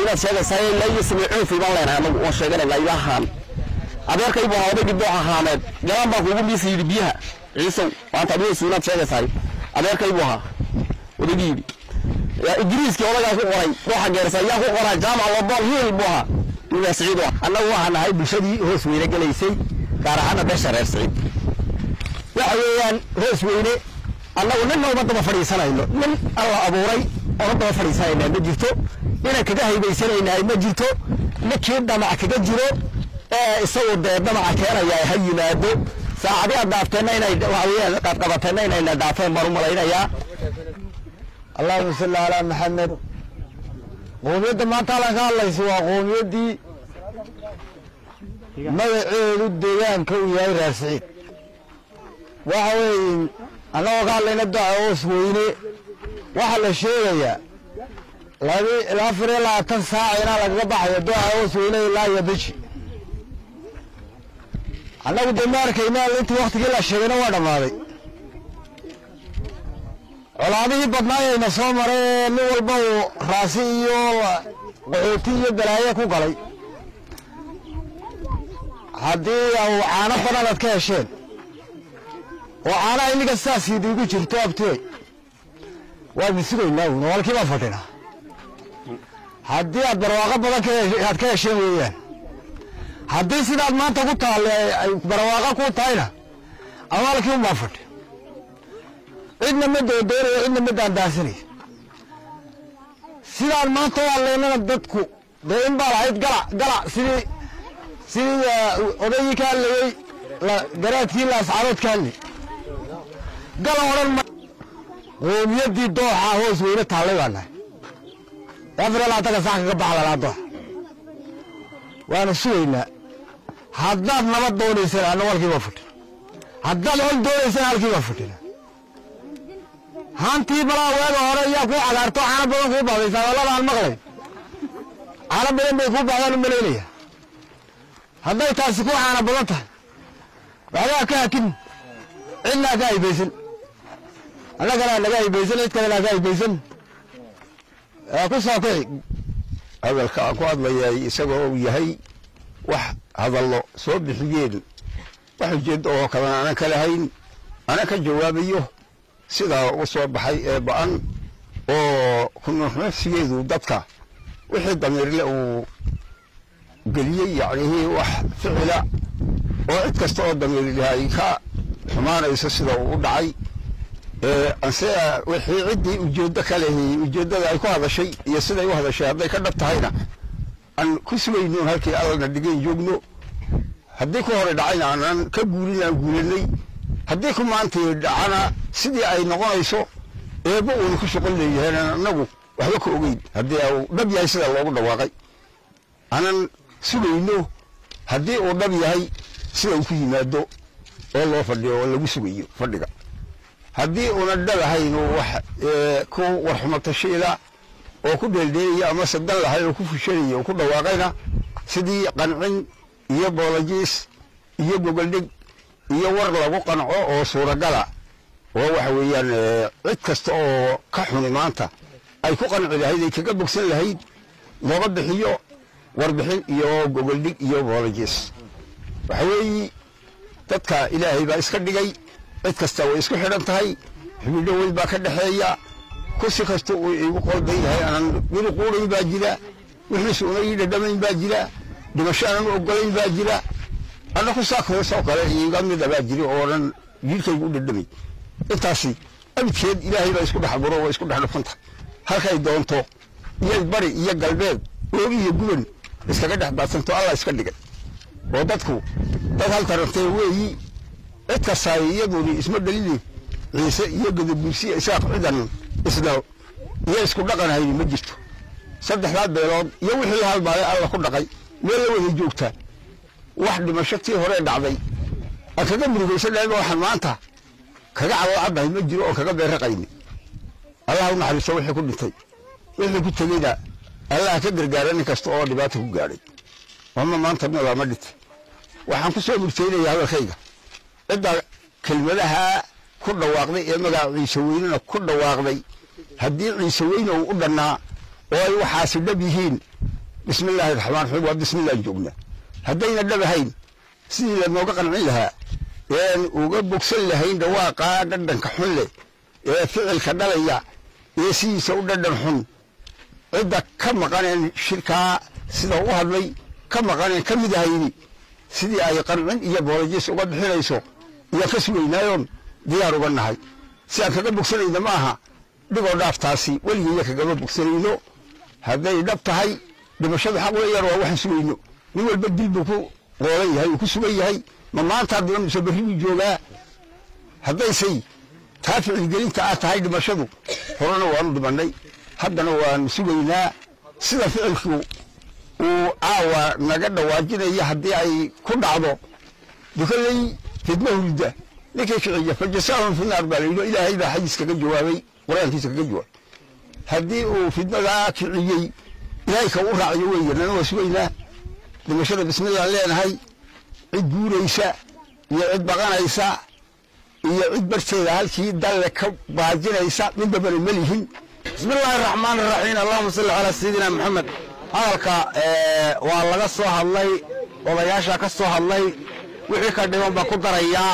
weynaad sheegaysaa ilaa iyo samiicuufi baan leenahay anagu oon sheeganayna idahaan adeerkay buu ahaa odaygii doox ahaaneed galaan baan kuugu miisa yidhi biyaha ciisow maanta adiga suunaad sheegaysaay adeerkay buu ahaa odaygii yidhi ingiriiskii odagaa ku qoray dooxa geersa ayaa ku qoraa jaamac lobool hiil buu ahaa ninkaa siciid u ah annagu waxaan nahay bulshadii hoos weyne gelaysay gaar ahaana beesha reer siciid waxa weeyaan hoos weyne annagu ninna uma daba fadhiisanayno nin alla abuuray uma daba fadhiisanayna ma jirto inaan kaga haybaysanaynahay ma jirto ninkii dhamac kaga jiro ee isagu dee dhamaca keenaya ha yimaado saacadii aad dhaafteenna inay waxa weeyaan qaadqabateenna inayna dhaafeen baan u malaynayaa allahuma salli calaa maxamed qoomiyadda maanta halkan ka hadlaysa waa qoomiyaddii magaceedu deegaanka uu yahay reer siciid waxa weeye annagoo ka hadlayna doca hoos weyne waxaa la sheegayaa labi ilaa afar iyo labaatan saac inaa lagaga baxayo doca hoos weyne ilaa iyo beji annagu dee ma arkayna intii waktigii la sheegayna waa dhammaaday colaadihii badnaayayna soo maray nin walba uu raasi iyo qaxooti iyo balaaye ku galay haddii u caano badan aad ka hesheen oo caanaha inniga sidaasiidi igu jirto abtee waadna sugaynaa uun walkii baan fadhinaa haddii aad barwaaqo badan aad ka hesheen weeyaan haddii sidaad maanta ku taalle ay barwaaqo ku tahayna amaalkii un baan fadhi cidna ma doodoonayo cidna ma daandaansanayo sidaan maanta u hadlaynana dadku dee in baa lahayd galac galac sidii sidii odaygii ka hadlayey garaadkii laascarood ka hadlay gala odhan ma qoomiyaddii dooxa hoos weyne taallay baa nahay afar iyo labaatanka sax kaga baxa lalaa dooxa waana sugaynaa haddaad nabad doonaysana anna walkii baa fadhina haddaad hol doonaysana halkii baa fadhina haantii balaa weega hore yaa kuu cagaarto caano badan kuu baxdaysaa wallada aan maqlay caano badan bay kuu baxdaan u malaynaya hadday taasi ku caano badan tahay waxbaa ka hakin cidnaa ka haybaysan annagana naga haybaysan cid kalena ka haybaysan ku soo kici hadalka aan ku hadlayay isagoo uu yahay wax hadallo soo bixiyeen wax ujeeddo oo kalena aanan ka lahayn ana ka jawaabayo sidaa u soo baxay ee ba-an oo kunuxnafsigeedu dadka wixii damiirle uu geliyey yacnihii wax ficila oo cid kasta oo damiirle ay ka xumaanayso sida uu u dhacay anse wixii ciddii ujeeddo ka lehi ujeeddada ay ku hadashay iyo siday u hadashay hadday ka dhab tahayna aan ku sugayno halkii allana dhigan joogno haddii ku hore dhacayna aanan ka guulin aan guulanay haddii ku maantii dhacana sidii ay noqonayso eebba uuna ku shaqon leeyahay annagu waxba ka ogeyn haddii uu dhab yahay sida loogu dhawaaqay aanan sugayno haddii uu dhab yahay sida uu ku yimaado oo loo fadhiyo oo lagu sugayo fadhiga haddii uuna dhalahayn wax ku warxumatashiila oo ku dheeldheelaya ama sadan lahay oo ku fushanaya oo ku dhawaaqayna sidii qancin iyo boolajiis iyo gogoldhig iyo war lagu qanco oo suuragala oo waxa weeyaan cid kasta oo ka xuni maanta ay ku qanci lahayd ay kaga bogsan lahayd looga bixiyo warbixin iyo gogoldhig iyo boolajiis waxa weeye dadka ilaahay baa iska dhigay cid kasta way isku xidhan tahay xubidho weyn baa ka dhexeeya kursi kasta uu igu qoldan yahay aanan weli quudayn baa jira wixiisu una ii dhadhamayn baa jira dhimasho aanan u ogolayn baa jira anna ku saakhoosoo kale iiga mida baa jira oonan jiirkaygu u dhadhamay intaasi abidkeed ilaahay baa isku dhex aburo waa isku dhex dhufanta halkay doonto iyo bari iyo galbeed oogi iyo guban iskaga dhex baadsanto allah iska dhigay oo dadku dad hal tarantee weeyi cid kastaay iyaduni isma dhalini ciise iyo gadabuursiya isaaq cidan isna iyo isku dhaqan hayni ma jirto saddexdaa beelood iyo wixii halmaalay alla ku dhaqay meel la wada joogta wax dhimasho tii hore dhacday aan kaga murugaysanahayba waxaan maanta kaga cadocaddahay ma jiro oo kaga beerraqayni allah u naxariisto wixii ku dhintay wixii ku tegeyna allah ka gargaara nin kasta oo dhibaata ku gaadhay ama maanta noolaa ma dhintay waxaan ku soo murtaynaya hadalkayga cidda kelmadaha ku dhawaaqday ee magaca ciise weynena ku dhawaaqday haddii ciise weyne uu u dhannaa oo ay waxaasi dhab yihiin bismi illaahi raxmaan raxiim waa bismillah joogna haddayna dhabahayn sidii lanooga qancin lahaa een uga bogsan lahayn dhawaaqaa dhadhanka xun leh ee ficilka dhalaya ee sidiisa u dhadhan xun cidda ka maqaneen shirkaa sida u hadlay ka maqaneen ka mid ahayni sidii ay qancin iyo boolojis uga bixinayso iyo ka sugaynaayoon diyaar uga nahay si aan kaga bogsanayna ma aha dhigoo dhaaftaasi weligeeya kagama bogsanayno hadday dhab tahay dhimashadu xaq weeyaan waa waxaan sugayno nin walba dil buu ku qoolan yahay uu ku sugan yahay ma maanta haddana mise berri buu joogaa haddaysay taa ficilgelinta ah tahay dhimashadu horena waanu dhimannay haddana waanu sugaynaa sida ficilku uu caawa naga dhawaajinaya haddii ay ku dhacdo dukaley fidma hurda ninkii kiciya fa jasaahum fi naar baa layidhi ilaahay baa xadiis kaga jawaabay qur-aankiisa kaga jawaabay haddii uu fidmadaa kiciyey ilaahay ka u raaciyo weeye nana waa sugaynaa dhimashada bismillaan leenahay cid guuraysa iyo cid baqanaysa iyo cid barteeda halkii dalle ka baajinaysa midnabana ma lihin bismi illaahi raxmaan iraxiim allahuma salli calaa sayidina maxamed hadalka waa laga soo hadlay odayaasha ka soo hadlay wixii ka dhiman baa ku darayaa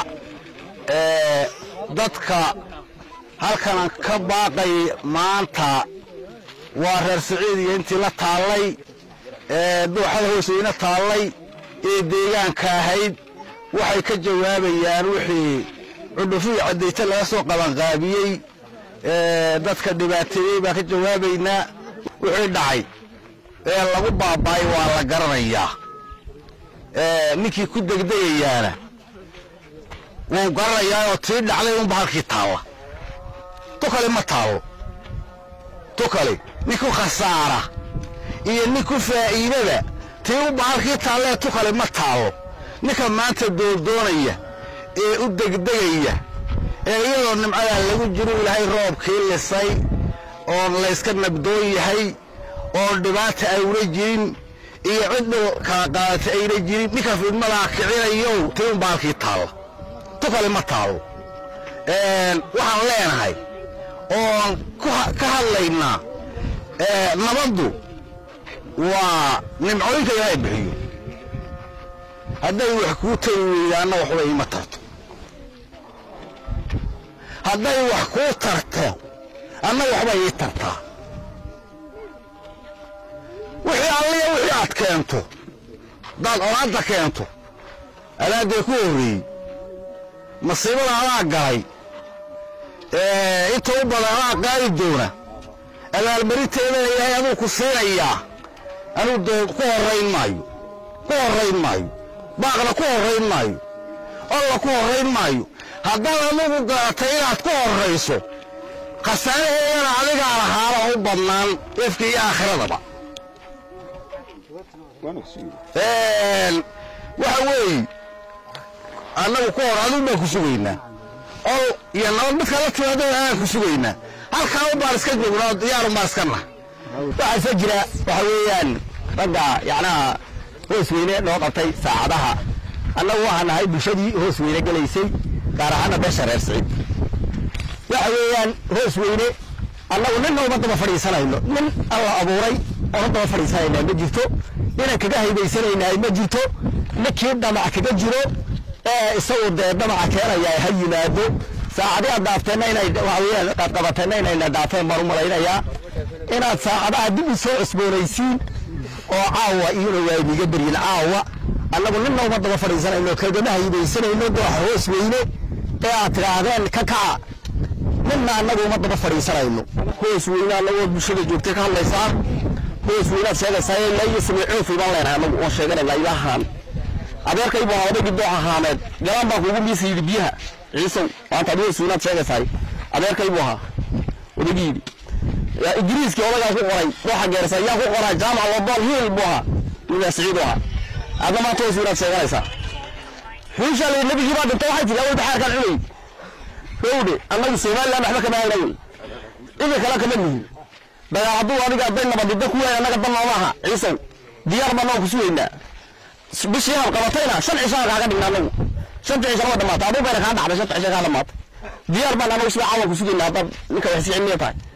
dadka halkanan ka baaqay maanta waa reer siciid iyo intii la taallay dooxada hooseyna taallay ee deegaanka ahayd waxay ka jawaabayaan wixii cudhufihii caddayta laga soo qabanqaabiyey dadka dhibaateeyey baan ka jawaabaynaa wixii dhacay ee lagu baaba'ay waa la garanayaa ninkii ku degdegayaana wuu garanayaa oo tii dhacday unba halkii taalla tukale ma taallo tukale nin ku khasaara iyo nin ku faa'iidada tii unba halkii taallee tukale ma taallo ninka maanta doordoonaya ee u degdegaya ee iyadoo nimcadaa lagu jiro ilaahay roobkii lisay oon layska nabdoon yahay oon dhibaata ayna jirin iyo cid dhul kala qaadata ayna jirin ninka fidmadaa kicinayow tii unba halkii taalla tukale ma taallo waxaan leenahay oon ka hadlaynaa nabaddu waa nimcooyinka ilaahay bixiyo hadday wax kuu tari weydaanna waxba iima tarto hadday wax kuu tarto anna waxba ii tartaa wixii alliya wixii aad keento haddaad olaadda keento alaadee ku horreeyey masiibada adaa galay inta u badan adaa qaadi doona abaalmarinteedana ilaahay aduu ku siinayaa anuu dee ku horrayn maayo ku horrayn maayo baaqna ku horrayn maayo olla ku horrayn maayo haddaad adugu garatay inaad ku horrayso khasaaraheedana adigaa lahaala u badnaan efka iyo aakhiradaba waxa weeye annagu ku hor adigu baan ku sugaynaa ol iyo nabad midka la timaado anaan ku sugaynaa halkaa un baan iska joognaa diyaarun baan iska nah waxaa isa jira waxa weeyaan ragga yacnaha hoos weyne noo qabtay saacadaha annagu waxaa nahay bulshadii hoos weyne gelaysay gaar ahaana beesha reer siciid waxa weeyaan hoos weyne annagu ninna uma daba fadhiisanayno nin alla abuuray oona daba fadhiisanaynaa ma jirto ninaan kaga haybaysanaynaa ma jirto ninkii dhamac kaga jiro ee isagu dee dhamaca keenaya ha yimaado saacadii aad dhaafteenna inay waxa weeyaan aad qabateenna inayna dhaafeen baan u malaynayaa inaad saacadaha dib u soo cusboonaysiin oo caawa iyuna waa idiga beryin caawa annagu ninna uma daba fadhiisanayno kagama haybaysanayno dooxa hoos weyne ee aad tidhaahdeen ka kaca ninna annagu uma daba fadhiisanayno hoos weyne annagoo bulshada joogtay ka hadlaysaa hoos weynaad sheegaysaa ilaa iyo samicoofi baan leenahay annagu oon sheeganayna ilahaan adeerkaybu ahaa odaygii dooxa haameed galaan baan kuugu miisa yidhi biyaha ciisow maanta adi hoos weynaad sheegaysaay adeerkaybu ahaa odaygii yidhi ingiriiskii odagaa ku qoray dooxa geersa yaa ku qoraa jaamac lobol hiil buu ahaa ninaa siciid u ahaa adna maanta hoos weynaad sheeganaysaa xuusha la nabigii baa dhintay waxay tidhi awal baxaarkaan cunay dhowdhe annagu somaliland waxba kama hayna wey idin kale kama nihin dagaal hadduu adiga hadday nabadida ku weyn annaga dan nooma aha ciisow diyaar baan noo ku sugaynaa bishii aad qabatayna shan cishaan kaaga dhigna annagu shanta cishan waa dhamaatay aduu bayna kaa dhacday shanta cishan kaa dhamaatay diyaar baan annagu sida caawan ku sugaynaa haddaad ninka waxsi cilmiya tahay